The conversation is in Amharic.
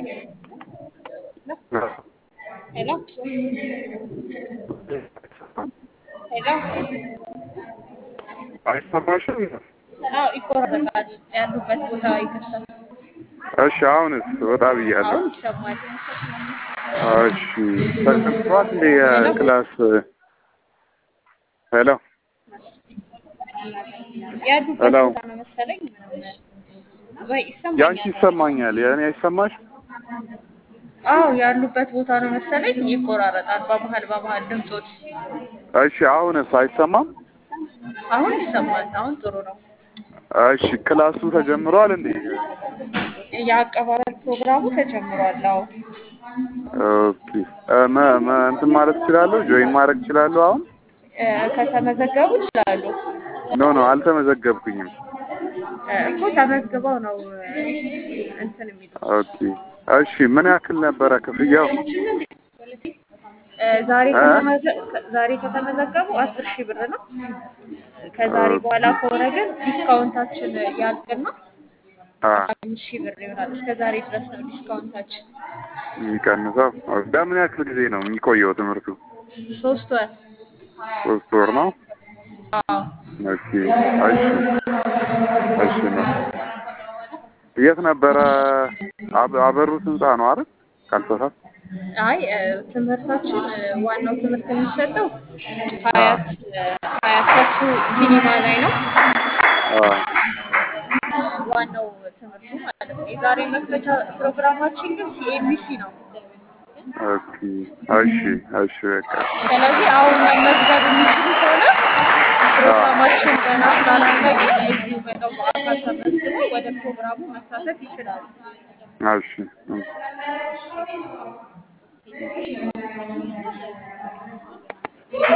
ሄሎ ሄሎ አይሰማሽም? አዎ ይቆራረጣል። ያሉበት ቦታ ይከፍታል። እሺ አሁንስ ወጣ ብያለሁ። አሁን ይሰማል። እሺ ተከፍቷል እንደ የክላስ ሄሎ ያሉበት ሄሎ ቦታ ነው መሰለኝ። ወይ ያንቺ ይሰማኛል? ይሰማኛል፣ የእኔ አይሰማሽ? አዎ ያሉበት ቦታ ነው መሰለኝ። ይቆራረጣል በመሀል በመሀል ድምጾች። እሺ አሁንስ አይሰማም? አሁን ይሰማል። አሁን ጥሩ ነው። እሺ ክላሱ ተጀምሯል እንዴ? የአቀባበል ፕሮግራሙ ተጀምሯል። አዎ ኦኬ እ መ- መ- እንትን ማለት እችላለሁ? ጆይን ማድረግ እችላለሁ? አሁን እ፣ ከተመዘገቡ ይችላሉ ኖ ኖ አልተመዘገብኩኝም። እ፣ እኮ ተመዝግበው ነው እ፣ እንትን የሚሉት ኦኬ እሺ ምን ያክል ነበረ ክፍያው? እ፣ ዛሬ እ? ከተመዘ- ዛሬ ከተመዘገቡ አስር ሺህ ብር ነው። ከዛሬ ኦኬ በኋላ ከሆነ ግን ዲስካውንታችን ያልቅና አ አምስት ሺህ ብር ይሆናል። እስከ ዛሬ ድረስ ነው ዲስካውንታችን። የሚቀንሰው በምን ያክል ጊዜ ነው የሚቆየው ትምህርቱ? ሶስት ወር። ሶስት ወር ነው። አዎ ኦኬ እሺ እሺ ነው። የት ነበረ? አብ- አበሩት ህንጻ ነው አይደል? ካልተሳሳት አይ እ፣ ትምህርታችን እ፣ ዋናው ትምህርት የሚሰጠው አ ሀያት እ፣ ሀያት ከሱ ሲኒማ ላይ ነው። አ ዋናው ትምህርቱ ማለት ነው። የዛሬ መክፈቻ ፕሮግራማችን ግን ሲኤምሲ ነው። ኦኬ እሺ እሺ በቃ ስለዚህ አሁን መመዝገብ የሚችሉ ከሆነ አ ፕሮግራማችን ገና ስላላለቀ እዚሁ መጠው በአካል ተመዝግበው ወደ ፕሮግራሙ መሳተፍ ይችላሉ። እሺ